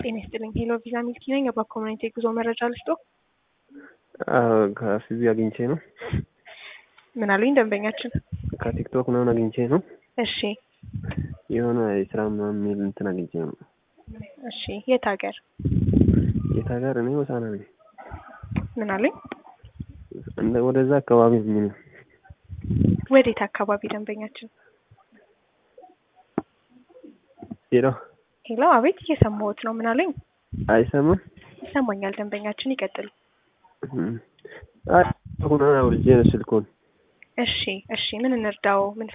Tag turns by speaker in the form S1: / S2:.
S1: ጤና ይስጥልኝ። ሄሎ ቪዛ ሚልኪ ነኝ። የባ ኮሚኒቲ የጉዞ መረጃ ልስጦ።
S2: ከፊዚ አግኝቼ ነው።
S1: ምን አሉኝ ደንበኛችን?
S2: ከቲክቶክ ምናምን አግኝቼ ነው።
S1: እሺ
S2: የሆነ የስራ ምናምን የሚል እንትን አግኝቼ ነው።
S1: እሺ የት ሀገር?
S2: የት ሀገር? እኔ ሆሳና ነኝ።
S1: ምን አሉኝ?
S2: እንደ ወደዛ አካባቢ የሚል ነው።
S1: ወዴት አካባቢ ደንበኛችን?
S2: ሄሎ
S1: ሄሎ አቤት፣ እየሰማሁት ነው። ምን አሉኝ?
S2: አይሰማም?
S1: ይሰማኛል። ደንበኛችን ይቀጥሉ።
S2: ሁና አውርጄ ነው ስልኩን።
S1: እሺ እሺ፣ ምን እንርዳው? ምን